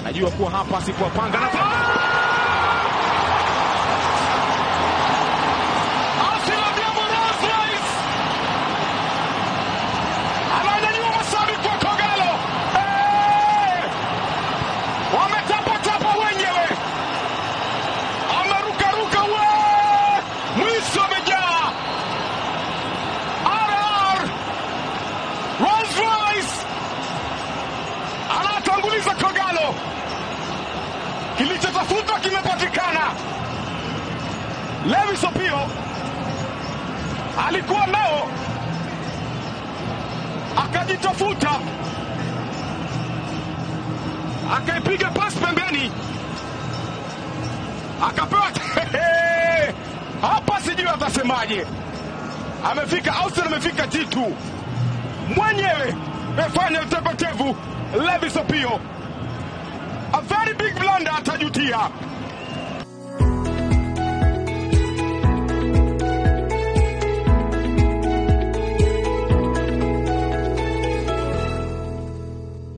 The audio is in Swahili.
Najua kuwa hapa sikuwapanga na Arsenal Diabo Rolls-Royce ananyanyua mashabiki wa Kogalo, Eh! wametapatapa wenyewe, amerukaruka we, mwisho amejaa RR Rolls-Royce anatanguliza Kogalo, kilichotafutwa kimepatikana. Lewis Opio alikuwa nao akajitafuta, akaipiga pasi pembeni, akapewa hapa, sijui atasemaje. Amefika Austin, amefika T2 mwenyewe, amefanya utepetevu. Lewis Opio, a very big blunder, atajutia.